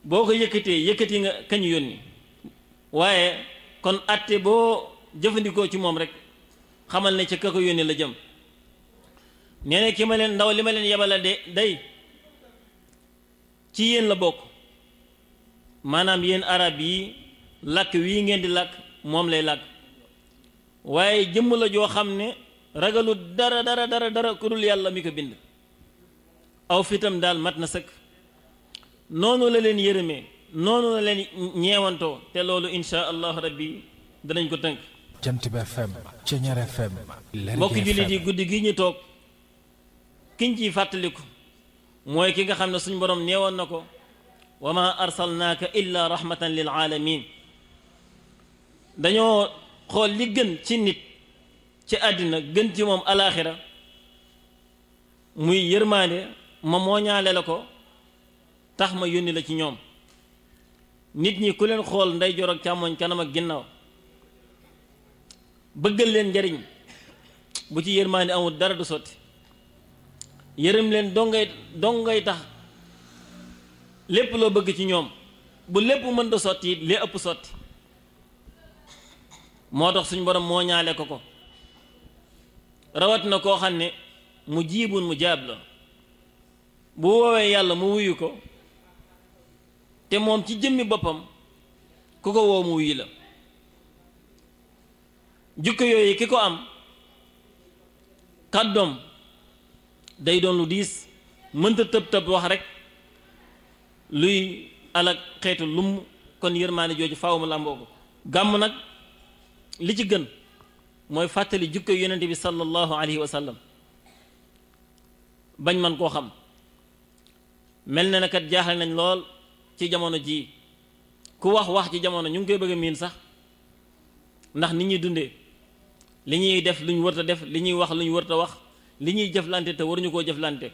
boo ko yëkkatee yëkkati nga kañu yónni waaye kon atte boo jëfandikoo ci moom rek xamal ne ca ka ko yónni la jëm nee na ki ma leen ndaw li ma leen yebala de day ci yéen la bokk maanaam yéen arab yi làkk wii ngeen di làkk moom lay làkk waaye jëmm la joo xam ne ragalu dara dara dara dara ku dul yàlla mi ko bind aw fitam daal mat na sëkk noonu la leen yërëmee noonu la leen ñeewantoo te loolu insha allahu rabbi danañ ko tënk jant bi FM Ceñeer FM mbokki jullit yi guddi gi ñu toog kiñ ciy fàttaliku mooy ki nga xam ne suñ borom neewoon na ko wa ma arsalnaaka illa rahmatan lil aalamin dañoo xool li gën ci nit ci àddina gën ci moom alaaxira muy yërmaande ma mooñaale la ko tax ma yónni la ci ñoom nit ñi ku leen xool ndeyjoor ak càmmoñ kanam ak ginnaaw bëggal leen njariñ bu ci yërmaande amul dara du sotti yërëm leen dongay dongay tax lépp loo bëgg ci ñoom bu lépp mën da sotti it lee ëpp sotti moo tax suñ borom moo ñaale ko ko rawat na koo xam ne mu jiibun mu jaab la bu woowee yàlla mu wuyu ko te moom ci jëmmi boppam ku ko woo mu wuyu la jukko yooyu ki ko am kàddoom day doon lu diis mënta tëb tëb wax rek luy alak xeetu lum kon yërmaane jooju faaw mu làmboo ko gàmm nag li ci gën mooy fàttali jukko yonente bi sallallahu alayhi wa sallam bañ man koo xam mel na ne kat jaaxal nañ lool ci jamono jii ku wax wax ci jamono ñu ngi koy bëgg a miin sax ndax nit ñuy dundee li ñuy def lu ñu wërta def li ñuy wax lu ñu wërta wax li ñuy jëflante te waruñu koo jëflante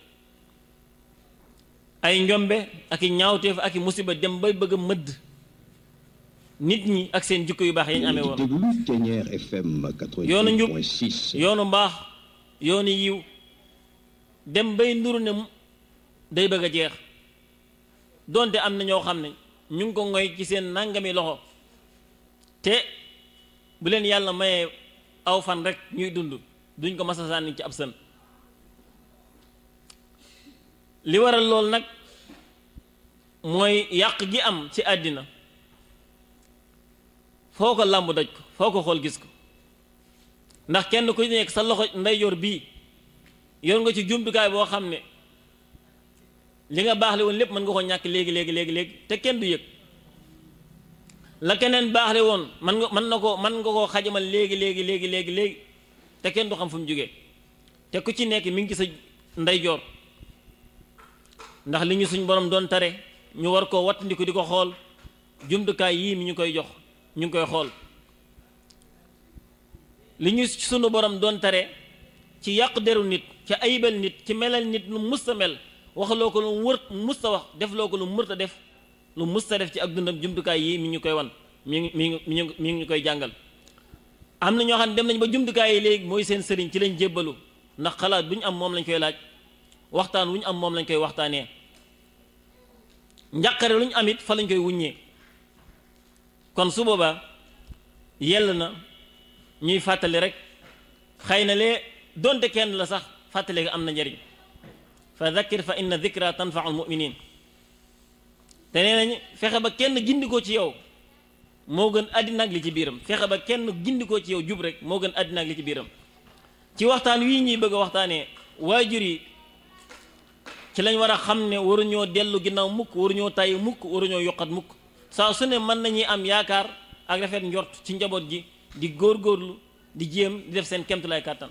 ay njombe ak i ñaawteef ak i musiba dem bay bëgg a mëdd nit ñi ak seen jikko yu baax yañ amee woon yoonu njub yoonu mbaax yoonu yiw dem bay nduru ne day bëgg a jeex donte am na ñoo xam ne ñu ngi ko ngoy ci seen nangami loxo te bu leen yàlla mayee aw fan rek ñuy dund duñ ko masa sànni ci ab sën li waral lool nag mooy yàq gi am ci àddina foo ko làmb daj ko foo ko xool gis ko ndax kenn ku nekk sa loxo ndeyjoor bii yor nga ci jumtukaay boo xam ne li nga baaxle woon lépp mën nga ko ñàkk léegi léegi léegi léegi te kenn du yëg la keneen baaxle woon man nga mën na ko mën nga koo xajamal léegi léegi léegi léegi léegi te kenn du xam fu mu jógee te ku ci nekk mi ngi ci sa ndeyjoor ndax li ñu suñ borom doon tare ñu war koo wattandiku di ko xool jumtukaay yii mi ñu koy jox ñu ngi koy xool li ñu sunu borom doon tare ci yàq deru nit ci ayibal nit ci melal nit lu musta mel waxloo ko lu wër musta wax defloo ko lu mërta def lu musta def ci ak dundam jumtukaay yii mi ñu koy wan mi ngi mi ngi mi ngi ñu koy jàngal am na ñoo xam ne dem nañ ba jumtukaay yi léegi mooy seen sëriñ ci lañ jébbalu ndax xalaat bu ñu am moom lañ koy laaj waxtaan wu ñu am moom lañ koy waxtaanee njàqare lu ñu am it fa lañ koy wuññee kon su boobaa yell na ñuy fàttali rek xëy na lee donte kenn la sax fàttali am na njariñ fa dhakkir fa inna dhikra tanfau almuminin te nee nañ fexe ba kenn gindikoo ci yow moo gën àddina ak li ci biiram fexe ba kenn gindikoo ci yow jub rek moo gën àddina ak li ci biiram ci waxtaan wii ñuy bëgg a waxtaanee waajur yi ci lañ war a xam ne waruñoo dellu ginnaaw mukk waruñoo tàyyi mukk waruñoo yokkat mukk saa su ne mën nañuy am yaakaar ak rafet njort ci njaboot ji di góorgóorlu di jéem di def seen kemtulaay kàttan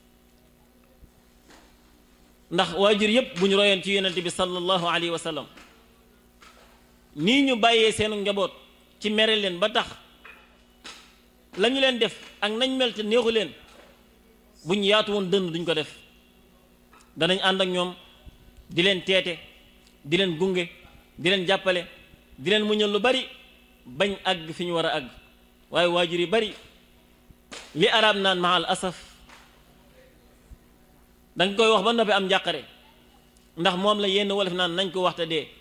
ndax waajur yépp bu ñu royoon ci yonente bi sallallahu alayhi wa sallam nii ñu bàyyee seenu njaboot ci mere leen ba tax la ñu leen def ak nañ mel te neexu leen buñ yaatu woon dënn duñ ko def danañ ànd ak ñoom di leen teete di leen gunge di leen jàppale di leen muñal lu bari bañ àgg fi ñu war a àgg waaye waajur yi bari li arab naan maal asaf danga koy wax ba noppi am njàqare ndax moom la yenn wolof naan nañ ko waxta dee